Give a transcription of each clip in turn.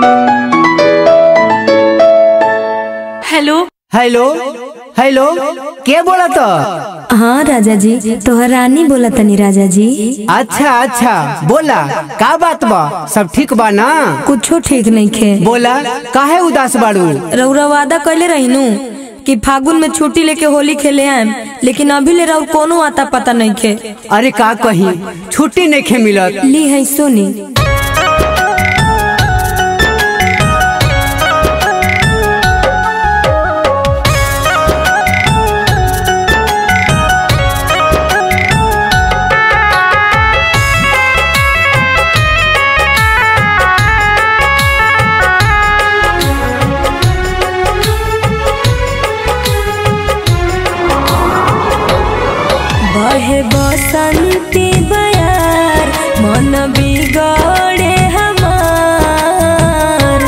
hello hello hello के बोला तो हाँ राजा जी तोहर रानी बोला तनी राजा जी अच्छा अच्छा बोला का बात बा सब ठीक बा ना कुछो ठीक नहीं खे बोला काहे उदास बाड़ू रउरा वादा कैले रहीनू कि फागुन में छुट्टी लेके होली खेले आएम लेकिन अभी ले रउर कोनो आता पता नहीं खे अरे का कही छुट्टी नहीं खे मिलत ली है सोनी बहे बसंती बयार मन बिगड़े हमार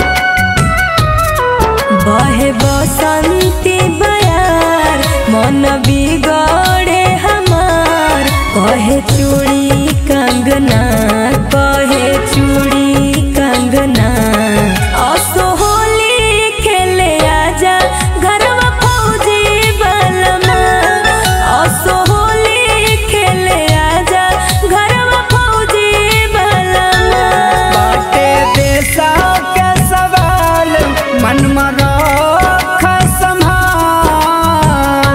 बहे बसंती बयार मन बिगड़े हमार कहे चूड़ी कंगना कहे चूड़ी कंगना असो होली खेले आजा घरवा फौजी बलमा असो होली खेले आजा घरवा फौजी बलमा बाटे देशा के सवाल मन में रख संभाल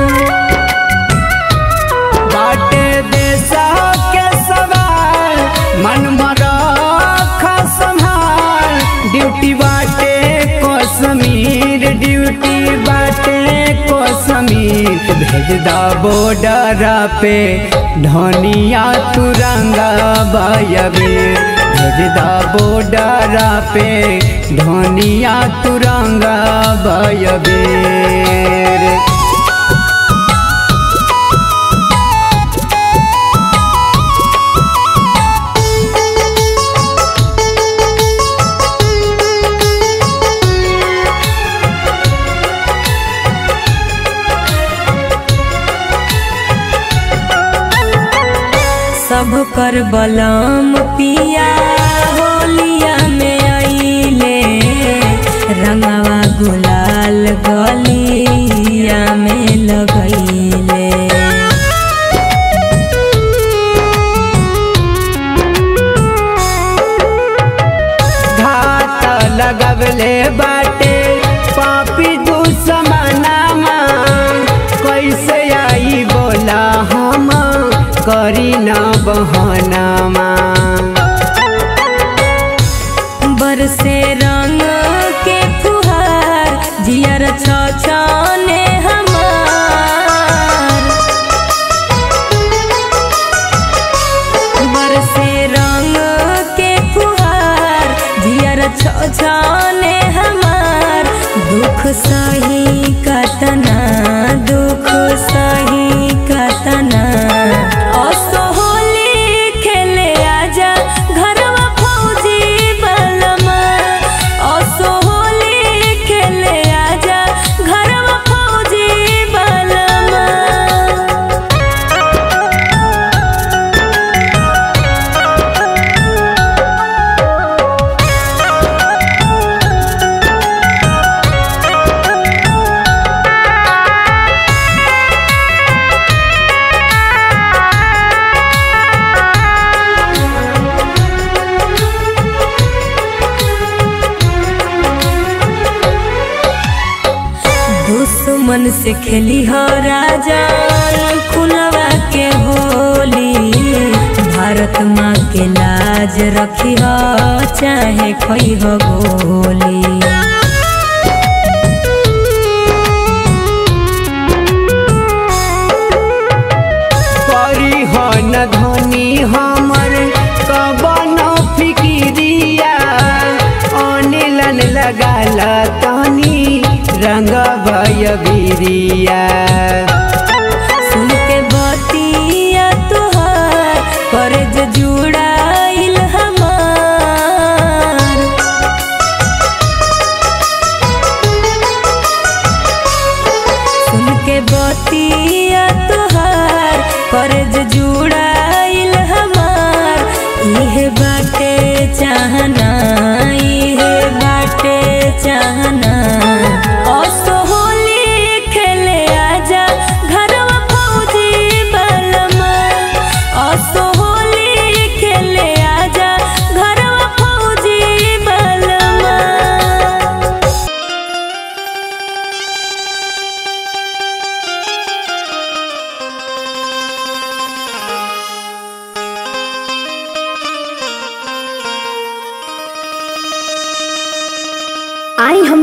बाटे देशा के सवाल मन में रख संभाल ड्यूटी बाटे कश्मीर ड्यूटी बाटे कश्मीर भेज दा बॉर्डर पे धनिया तुरंगा बयबीर भेज दा बॉर्डर पे धनिया तुरंगा बयबीर सब कर बलम पिया होलिया में आइले रंगवा गुलाल गलिया में लगैले घात लगवले बाटे पापी दुश्मनामा कैसे आई बोला हम करी न बहनामा बरसे रंग के फुहार जियर छछने हमार बरसे रंग के फुहार जियर छछने हमार दुख सही कतना दुख सही कतना असो होली खेले आजा घरवा फौजी बलमा असो होली खेले आजा घरवा फौजी बलमा दुश्मन से खेली हो राजा खुलवा के होली भारत माँ के लाज रखी हो चाहे खोई हो गोली परिहन धनी हमर कबन फिकिरिया अनिलन लगाल तनी रंग भय बिरिया सुन के बतिया तुहार करज जुड़ाइल हमार सुन के बतिया तुहार करज जुड़ाइल हमार इहे बाटे चाहना इहे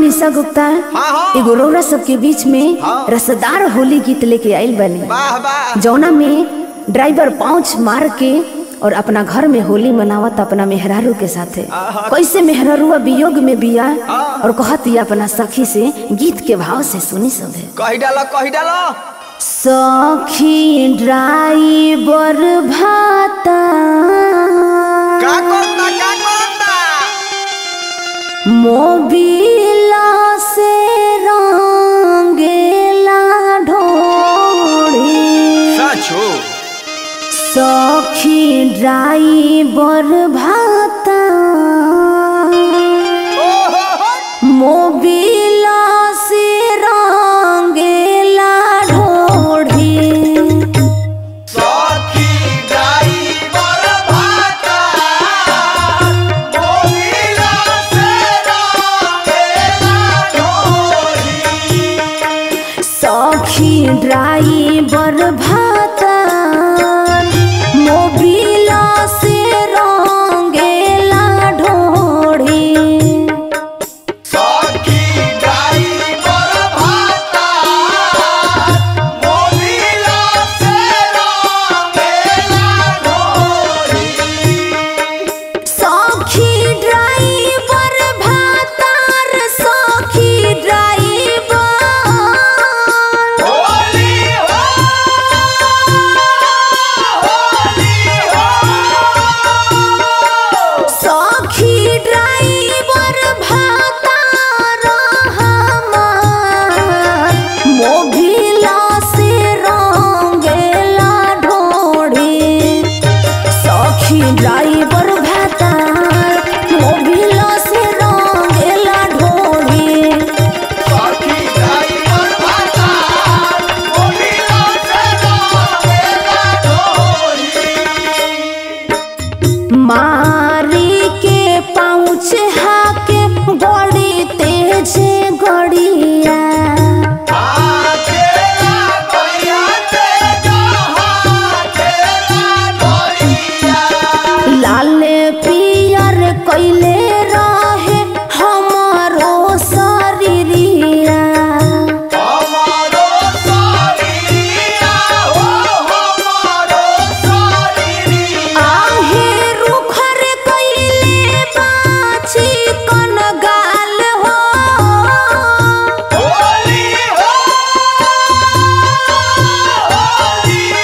निशा गुप्ता एगो रौरा सबके बीच में रसदार होली गीत लेके आइल बनी वाह वाह जौना में ड्राइवर पाँच मार के और अपना घर में होली मनावत अपना मेहरारू के साथे कैसे मेहरारूआ वियोग में बिया और कहत ये अपना सखी से गीत के भाव से सुनी सभे कही डालो कही डालो सखी ड्राइवर भाता का करता का करता मोबिला से रंगेला ढोड़ी सचो सखी ड्राइवर भाता ओ हो हो मोबिला से रंगेला ढोड़ी सखी ड्राइवर भाता मोबिला से रंगेला ढोली सखी ड्राइवर भाता मोबिला से रंगेला ढोड़ी सखी ड्राइवर भाता मोबिला से रंगेला ढोली सखी ड्राइवर भातार सखी ड्राइवर होली हो होली हो सखी ड्राइवर भातार हमार मोबिला से रंगेला ढोड़ी सखी ड्राइवर भातार मोबिला से रंगेला ढोड़ी सखी ड्राइवर भाता मोबिला से रंगेला ढोली मारी के पाँच हाके बड़ी तेज गड़िया आकेला गैया ते जहाँ केला गैया लाल पियर कैले रहे हमारो शरीरिया हमारो शरीरिया हो हमारो शरीरिया आहे रुखर कैले बाची कन गाल हो होली हो होली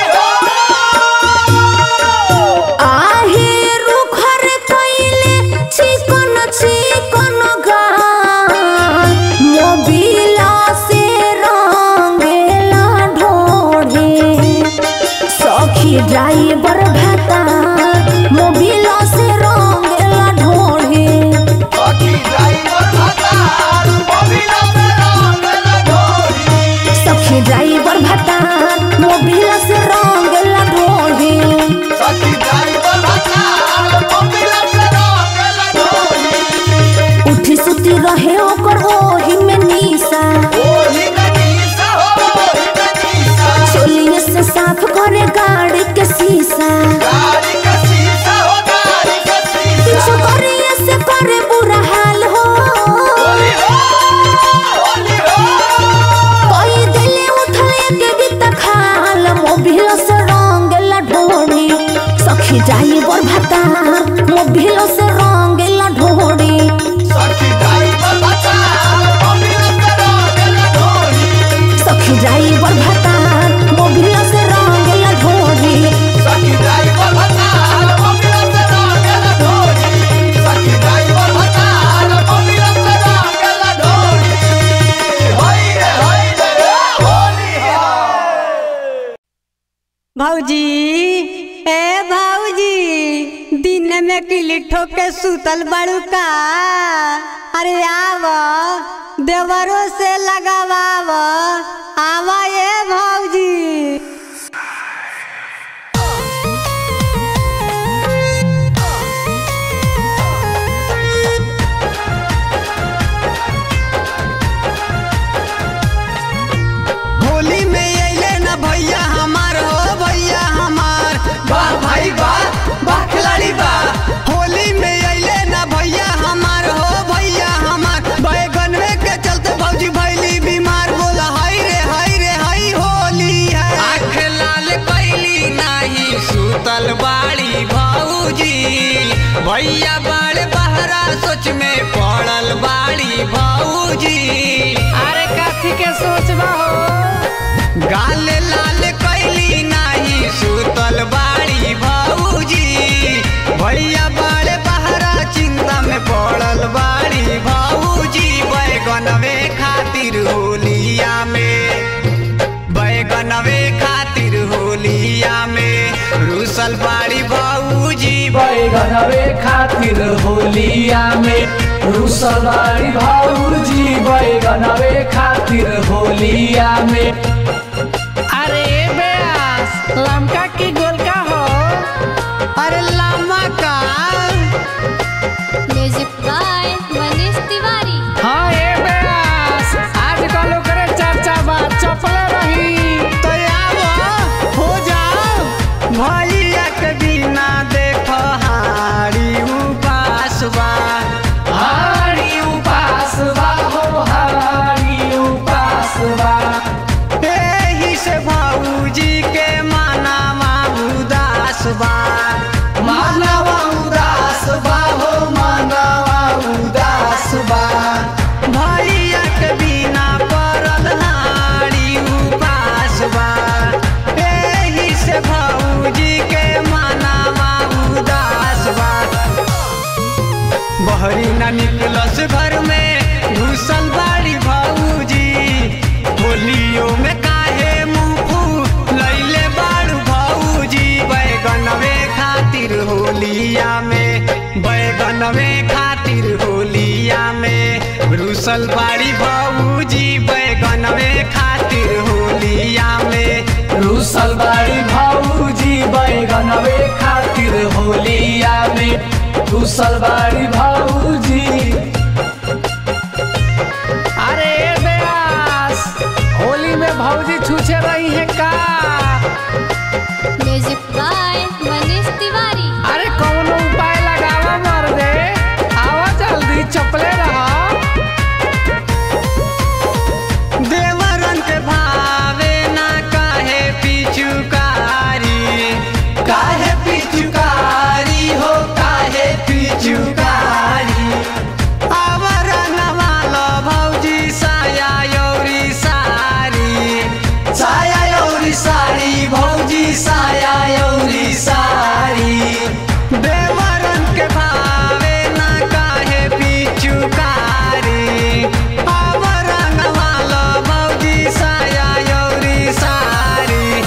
हो आहे रुखर कैले चिकन चिकन गाल मोबिला से रंगेला ढोढ़े सखी ड्राइवर भाता मोबिला से रंगेला ढोढ़े सखी ड्राइवर भाता मोबिला से रंगेला ढोली सखी ड्राइवर भाता मोबिला से रंगेला ढोढ़े सखी ड्राइवर भाता मोबिला से रंगेला ढोली उठी सुती रहे ओकर ओही में निशा ओही कनीसा हो ओही कनीसा चोलिए से साफ करे गाड़ी के शीशा गाड़ी का शीशा हो गाड़ी का शीशा पीछू करिए से करे बुरा हाल हो होली हो होली हो कोई दिले उठले के बीत खाल मोबिल से रंगेला ढोड़ी सखी ड्राइवर भाता मोबिल से रंगेला ढोड़ी सखी ड्राइवर भाता मोबिला से रंगेला ढोली सखी ड्राइवर भाता मोबिल से रंगेला ढोड़ी सखी ड्राइवर भाता मोबिला से रंगेला ढोली सखी ड्राइवर भाता मोबिला से रंगेला ढोली होई रे होई रे होली हो भौजी ए भौजी दिन में किली ठोके सुतल बड़ू का अरे आव देवरों से लगावाव आवा ए भौजी होली में अइले न भैया हमार हो भैया हमार वाह भाई वाह वाह खिलाड़ी वाह होली में अइले न भैया हमार हो भैया हमार बैगन में के भैया बाड़े बहरा सोच में पड़ल बाड़ी भौजी अरे काथी के सोचबा हो गाल लाल कैली नाही सुतल बाड़ी भौजी भैया बाड़े बहरा चिंता में पड़ल बाड़ी भौजी बैगनवे खातिर होलिया में बैगनवे खातिर होलिया में रूसल बाड़ी भौजी बैगनवे खातिर होलिया में रुसलबाड़ी भाऊजी बैगनवे खातिर होलिया में अरे बेस लमका की गोलका हो अरे लामा का म्यूजिक बाय मनीष तिवारी हाँ ए बेस आजकल ओकरे चर्चा बा चपले रही तो आव हो जाओ भैया के बिना देखो हारी उपास बा हारी उपास बा हो हारी उपास बा एही से भौजी के मानावा उदास बा मानवा उदास बा हो मानवा उदास बा भैया के बिना पड़ल हारी उपास बा एही से भौजी के मानावा उदास बा बहरी न निकलस घर में घुसल बाड़ी भौजी होलियो में काहे मुंह लैले बाड़ू भौजी बैगनवे खातिर होलिया में बैगनवे खातिर होलिया में रुसल बाड़ी भौजी बैगनवे खातिर होलिया में रुसल बाड़ी भाऊजी बैगनवे खातिर होलिया में रुसल बाड़ी भाऊजी अरे बेस होली में भौजी छूछे रही है का म्यूजिक बाय मनीष तिवारी अरे कौनो उपाय लगावा मर दे आवा जल्दी चपले रहा देवरन के भावे ना काहे पिचुकारी काहे पिचुकारी हो काहे पिचुकारी आवरण वाला भौजी साया यौरी सारी साया यौरी साड़ी भौजी साया यौरी साड़ी देवरन के भावे ना काहे पिचुकारी आवरण वाला भौजी साया यौरी सारी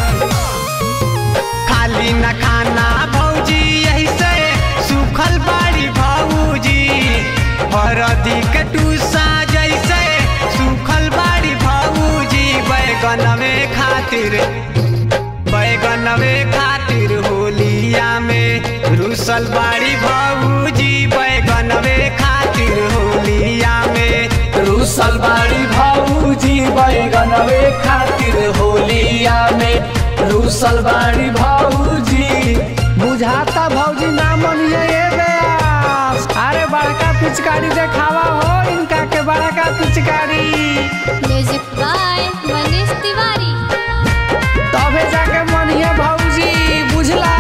खाली न खाना भौजी यही से सुखल बाड़ी भौजी हरदी के टूसा जैसे सुखल बाड़ी भौजी बैगनवे खातिर बैगनवे खातिर होलिया में रुसल बाड़ी भौजी बैगनवे खातिर होलिया में रुसल बाड़ी भाऊजी बैगनवे खातिर होलिया में रुसल बाड़ी भाऊजी बुझाता भौजी ना मनिए ए बेस अरे बड़का पिचकारी देखावा हो इनका के बड़का पिचकारी म्यूजिक बाय मनीष तिवारी तबे जाके मनिए भौजी बुझला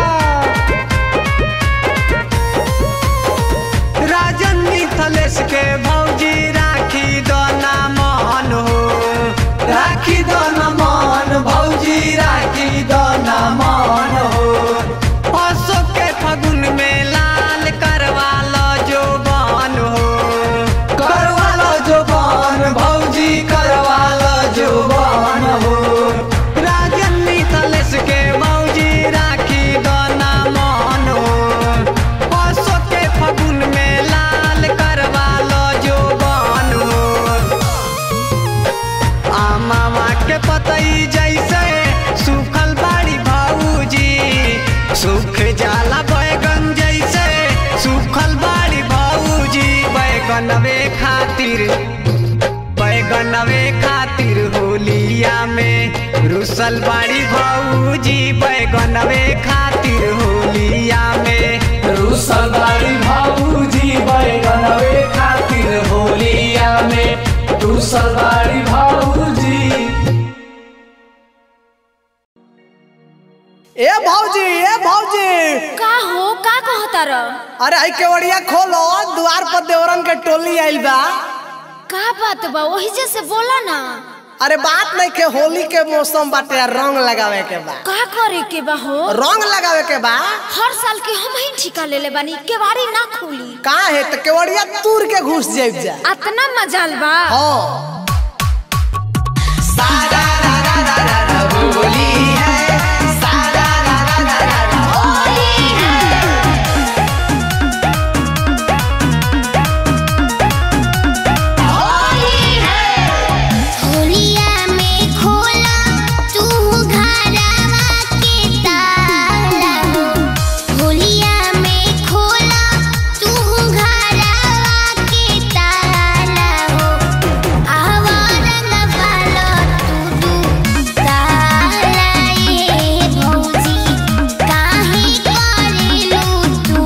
राजन मिथलेश के भौजी राखी दोना मन हो राखी दन मन भौजी राखी दन मन हो अशोक के फगुन में लाल करवा लो जो बन हो करवालो जो बन भौजी करवालो जो बन हो राजन मिथलेश के भौजी राखी दोना मन हो अशोक के फगुन में लाल करवा लो जो बन हो आमामा के पतई जैसे सूखल बाड़ी भौजी सूख जाला बैगन जैसे सूखल बाड़ी भौजी बैगनवे खातिर बैगनवे खातिर होलिया में रुसल बाड़ी भौजी बैगनवे खातिर होलिया में रुसल बाड़ी भाऊजी बैगनवे खातिर होलिया में रुसल बाड़ी भाऊजी ए भौजी ए भौजी का हो का कहता र अरे आई केवड़िया खोलो द्वार पर देवरन के टोली आइल बा का बात बा वही जैसे बोला ना अरे बात नहीं के होली के मौसम बाटे आ रंग लगावे के बा का करे के बा हो रंग लगावे के बा हर साल के हम ही ठिका ले ले बानी केवाड़ी ना खोली का है तो केवड़िया तूर के घुस जाइब जा अतना मजाल बा हाँ होलिया में खोला तू घरवा के ताला हो होलिया में खोला तू घरवा के ताला हो आवा रंग वाला तू तू ताला ये भौजी काहे करेलू तू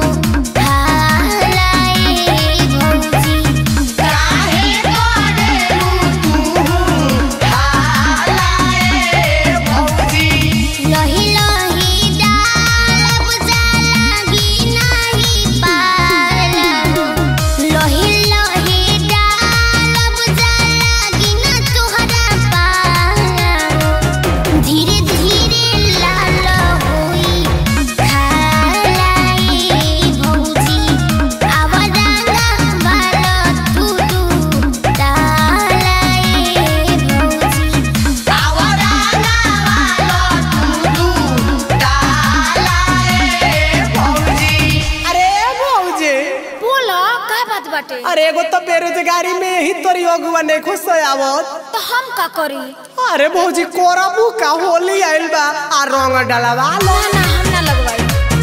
ताला ये भौजी काहे करेलू लही लही डालब जालागी नाही पाला हो लही लही डालब जालागी ना तोहरा पाला हो धीरे धीरे लाल होई खालाई भौजी आवरांगा वाला तू तू तालाई भौजी अरे भौजी बोला का बात बाटे अरे एगो तो बेरोजगारी में ही तोरी अगुआ ने खुश आवत तो हम का करी अरे भौजी कोरबू का होली आइल बा आ रंग डलवा लो ना ना हम ना लगवाई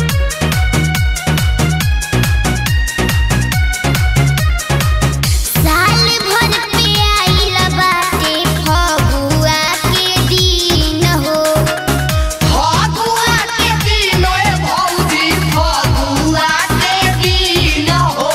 साल भर पे आइल बाटे फगुआ के दिन हो फगुआ के दिन ए भौजी फगुआ के दिन हो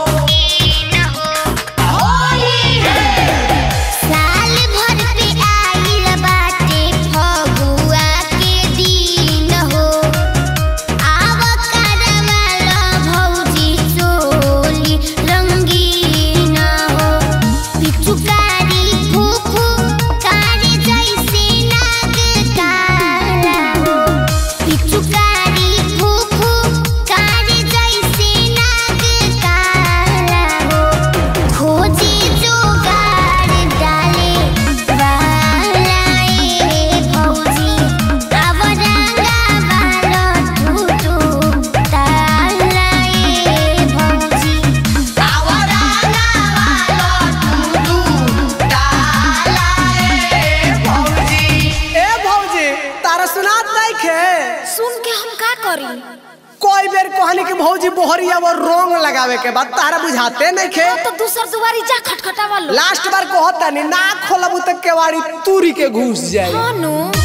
होली है साल भर पे आइल बाटे फगुआ के दिन हो आव करवाला भौजी चोली रंगीन हो पिचुकारी फूफू कारी जैसे नाग काला हो पिचुकारी फूफू कारी जैसे नाग काला हो खोजी जोगाड़ डाले वाला ए भौजी आवरंगा वाला तू तू ताला ए भौजी ए भौजी तारा सुनात नहीं खे सुन के हम का करी कोई बेर कहनी कि भौजी बोहरिया वो रंग लगावे के बाद तारा बुझाते नहीं खे तो दूसर दुआरी जा खटखटावा लो लास्ट बार कहता नहीं ना खोलबू तो केवाड़ी तूरी के घुस जाए हाँ नु